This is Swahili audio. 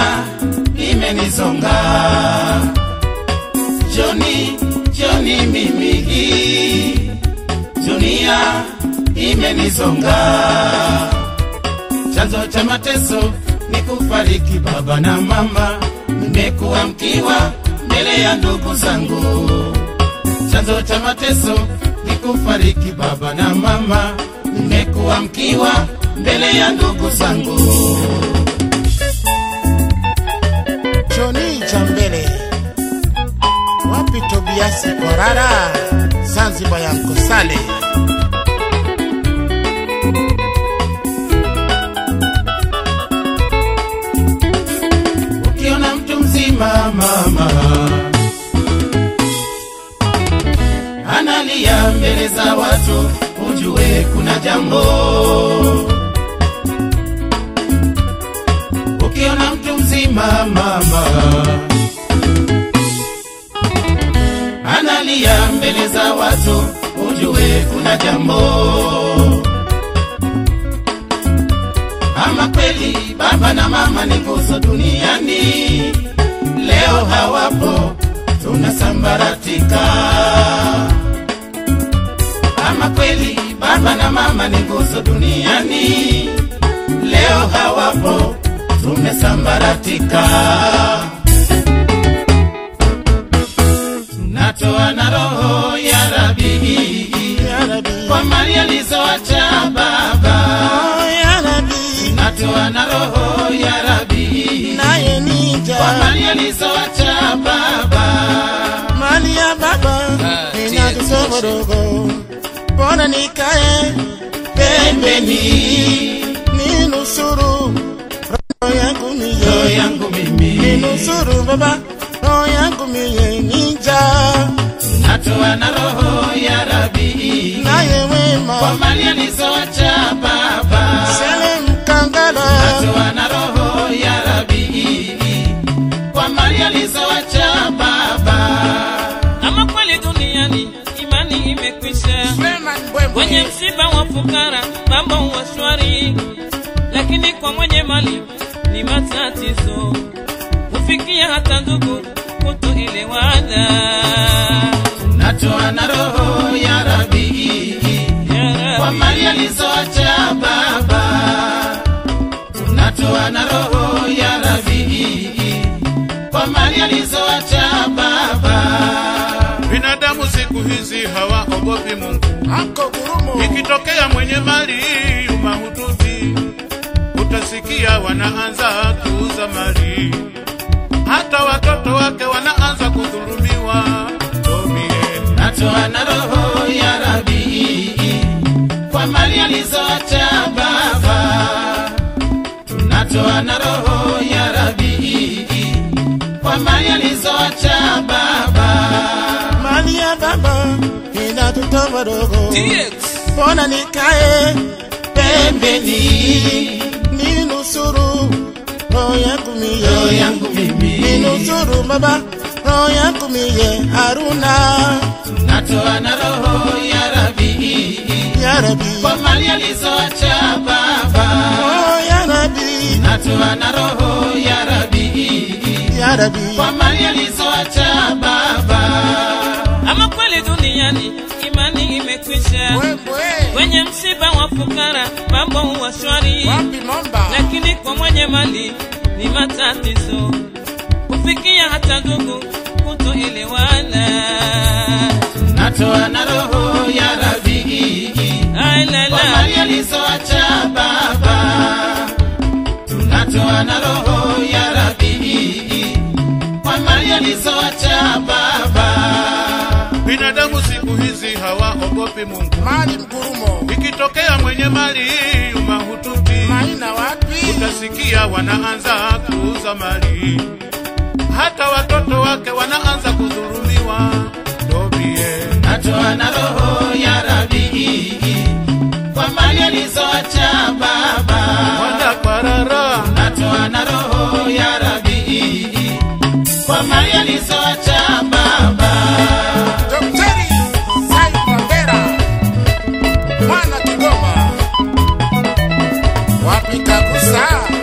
imenizonga Joni, Joni mimi hii dunia imenizonga, chanzo cha mateso ni kufariki baba na mama, nimekuwa mkiwa mbele ya ndugu zangu. Chanzo cha mateso ni kufariki baba na mama, nimekuwa mkiwa mbele ya ndugu zangu. Joni Jambele, wapi Tobiasi Korara, Zanzibar ya Nkosale. Ukiona mtu mzima mama analia mbele za watu, ujue kuna jambo. Ukiona mtu mzima mama analia mbele za watu, ujue kuna jambo. Ama kweli baba na mama ni nguzo duniani, leo hawapo, tunasambaratika. Ama kweli baba na mama ni nguzo duniani, leo hawapo, tumesambaratika. Tunatoa na roho ya Rabi Ya Rabbi, kwa mali alizoacha baba oh, ya Rabbi, natoa na roho ya Rabi naye nija kwa mali alizoacha baba. mali ya baba Ah, ina yes, kisogorogo, mbona nikae pembeni ninusuru roho yangu Roho miye, yangu mimi ninusuru baba roho yangu miye nija natoa na roho ya Rabi naye kwa wema mali alizoacha baba. sele mkangala Natoa na roho ya Rabi kwa mali alizoacha baba. Ama kweli duniani imani imekwisha, kwenye msiba wa fukara mambo huwa shwari, lakini kwa mwenye mali ni matatizo, hufikia hata ndugu kutoelewana. Natoa na roho ya Rabi Ya kwa Rabbi, mali alizoacha baba. Tunatoa na roho ya Rabi kwa mali alizoacha baba. Binadamu siku hizi hawaogopi Mungu. ako gurumo Ikitokea mwenye mali mahututi, utasikia wanaanza kuuza mali, hata watoto wake wanaanza kudhulumiwa. Tobie, Natoa na roho ya Rabi kwa mali alizoacha baba. Tunatoa na roho ya Rabi kwa mali alizoacha baba. mali ya baba ina tutoborogo, TX, mbona nikae pembeni ninusuru roho yangu Roho miye yangu mimi ninusuru baba roho yangu miye Haruna natoa na roho ya Rabi ya Rabbi kwa mali alizoacha baba. oh ya Rabbi Natoa na roho ya Rabi ya Rabbi kwa mali alizoacha baba. ama kweli duniani imani imekwisha, kwenye msiba wa fukara mambo huwa shwari, wapi momba lakini kwa mwenye mali ni matatizo, hufikia hata ndugu kutoelewana. Natoa na roho ya Rabi Ai la kwa la, mali alizoacha baba. Tunatoa na roho ya Rabi kwa mali alizoacha baba. binadamu siku hizi hawaogopi Mungu. mali mgurumo Ikitokea mwenye mali mahututi, maina wapi utasikia wanaanza kuuza mali, hata watoto wake wanaanza kudhulumiwa. Tobie, Natoa na roho ya Rabi kwa mali alizoacha baba. wanda parara Natoa na roho ya Rabi kwa mali alizoacha baba. Daktari Said Mandera mwana Kigoma wapi kakusa